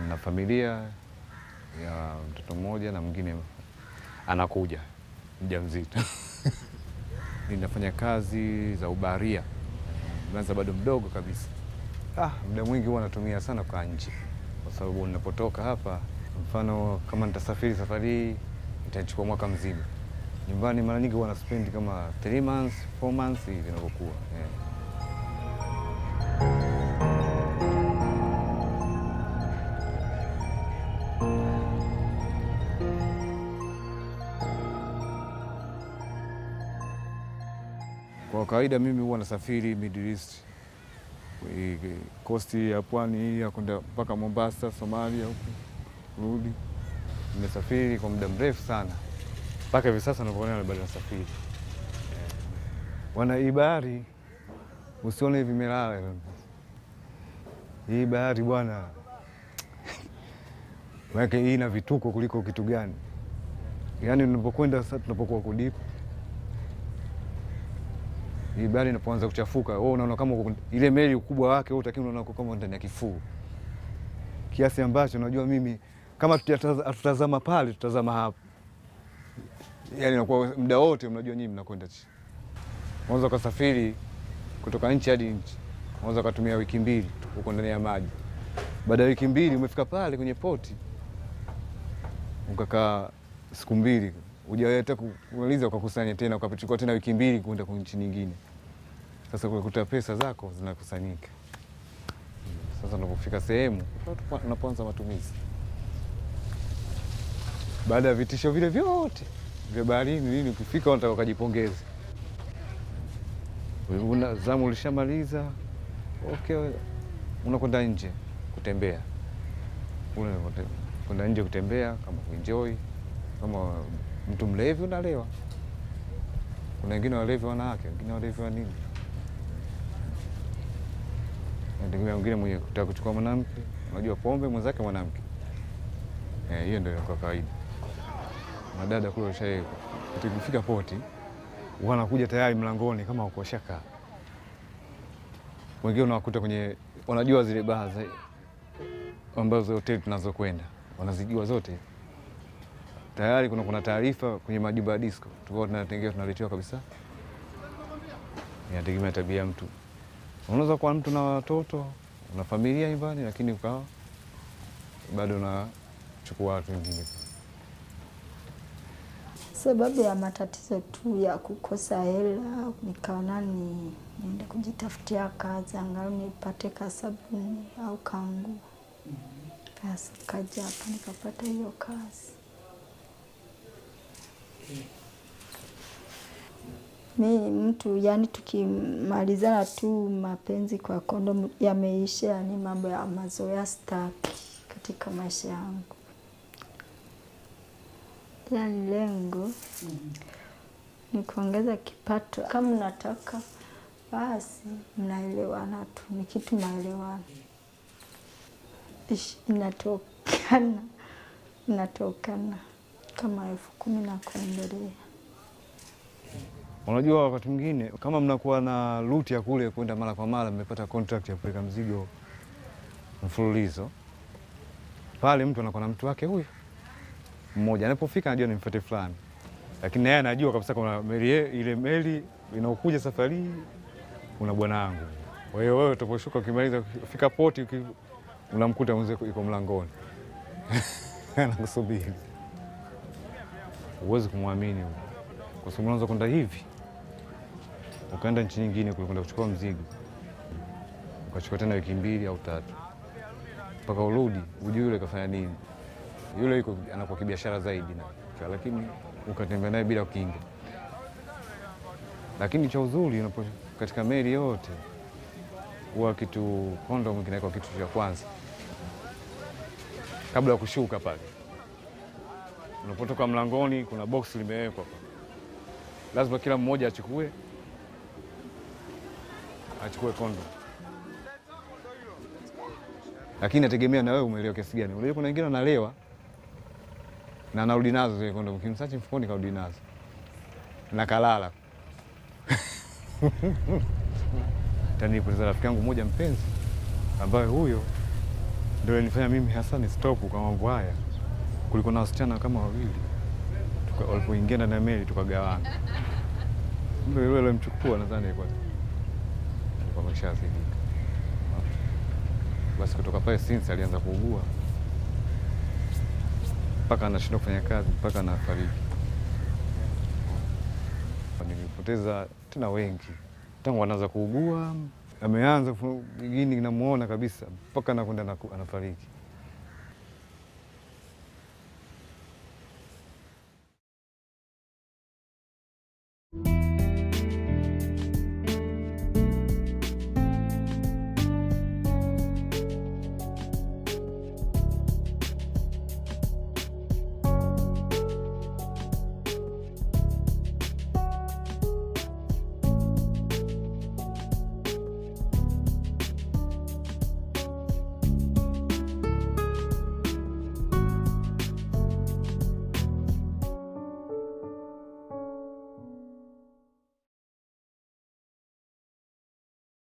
na familia ya mtoto mmoja na mwingine anakuja mjamzito. Ninafanya kazi za ubaharia, nimeanza bado mdogo kabisa. Ah, muda mwingi huwa natumia sana kwa nje, kwa sababu ninapotoka hapa, mfano kama nitasafiri safari hii itachukua mwaka mzima. Nyumbani mara nyingi huwa naspendi kama 3 months 4 months hivi inavyokuwa eh. Kwa kawaida mimi huwa nasafiri Middle East, Eh, kosti ya pwani hii ya kwenda mpaka Mombasa, Somalia huku kurudi. Nimesafiri kwa muda mrefu sana mpaka hivi sasa navyoona bado nasafiri. Eh, Wana hii bahari usione hivi imelala hii bahari bwana, manake hii ina vituko kuliko kitu gani? Yaani unapokwenda sasa, tunapokuwa kudipu hii bahari inapoanza kuchafuka, wewe unaona kama uko- ile meli ukubwa wake wewe utakiwa unaona uko kama ndani ya kifuu, kiasi ambacho unajua mimi kama tutataza- tutazama pale tutazama hapa, yani inakuwa muda wote mnajua nyinyi mnakwenda chini. Unaweza ukasafiri kutoka nchi hadi nchi, unaweza ukatumia wiki mbili tu uko ndani ya maji. Baada ya wiki mbili umefika pale kwenye poti, ukakaa siku mbili hujaweta kumaliza, ukakusanya tena, ukachukua tena wiki mbili kwenda kwa nchi nyingine. Sasa ukakuta pesa zako zinakusanyika. Sasa unapofika sehemu unapoanza matumizi, baada ya vitisho vile vyote vya baharini nini, ukifika unataka ukajipongeze, una zamu ulishamaliza, okay, unakwenda nje kutembea, Una- kwenda nje kutembea kama kuenjoy kama mtu mlevi unalewa. Kuna wengine walevi wanawake, wengine walevi wa nini, nategemea wengine mwenye kutaka kuchukua mwanamke, unajua pombe mwenzake mwanamke. Eh, hiyo ndio kwa kawaida. Madada kule washae tukifika poti wanakuja tayari mlangoni kama uko shaka. Wengine unawakuta kwenye wanajua zile baa za ambazo hoteli tunazokwenda wanazijua zote tayari kuna, kuna taarifa kwenye majumba ya disco tukao tunatengea tunaletewa kabisa. Inategemea tabia ya mtu. Unaweza kuwa mtu na watoto una familia nyumbani, lakini ukawa bado unachukua watu wengine. Sababu ya matatizo tu ya kukosa hela, nikaona ni niende kujitafutia kazi angalau nipate kasabuni au kangu. Basi kaja hapa nikapata hiyo kazi. Mi mtu yani, tukimalizana tu mapenzi kwa kondomu yameisha, yani mambo ya mazoea staki katika maisha yangu. Yani lengo ni kuongeza kipato. Kama mnataka basi mnaelewana tu, ni kitu maelewano. Ish, inatokana inatokana kama elfu kumi na kuendelea. Unajua, wakati mwingine kama mnakuwa na ruti ya kule kwenda mara kwa mara, mmepata contract ya kupeleka mzigo mfululizo pale, mtu anakuwa na mtu wake huyo mmoja, anapofika anajua ni mfate fulani, lakini naye anajua kabisa kuna meli ye- ile meli inaokuja safari hii una bwana wangu. Kwa hiyo wewe utaposhuka, ukimaliza ukifika poti, uki- unamkuta mzee yuko mlangoni anakusubiri. Huwezi kumwamini huyo kwa sababu unaweza kwenda hivi ukaenda nchi nyingine kule kwenda kuchukua mzigo, ukachukua tena wiki mbili au tatu mpaka urudi, ujui yule kafanya nini. Yule yuko anakuwa kibiashara zaidi na lakini ukatembea naye bila kinga. Lakini cha uzuri unapo katika meli yote huwa kitu kondomu kinawekwa kitu cha kwanza kabla ya kushuka pale. Unapotoka mlangoni, kuna box limewekwa pale lazima kila mmoja achukue achukue kondo, lakini nategemea na wewe umeelewa kiasi gani. Unajua kuna wengine wanalewa na anarudi nazo zile kondo, kimsachi mfukoni karudi nazo na kalala tani. Nilipoteza rafiki yangu mmoja mpenzi, ambaye huyo ndio nifanya mimi hasa ni stop kwa mambo haya. Kulikuwa na wasichana kama wawili Tuka- walipoingia ndani ya meli tukagawana. Kumbe yule alimchukua nadhani alikuwa alikuwa ameshazidika. Basi kutoka pale since alianza kuugua mpaka anashindwa kufanya kazi mpaka anafariki. Nilipoteza tena wengi tangu anaanza kuugua, ameanza fu- gini namuona kabisa mpaka anakwenda anaku- anafariki.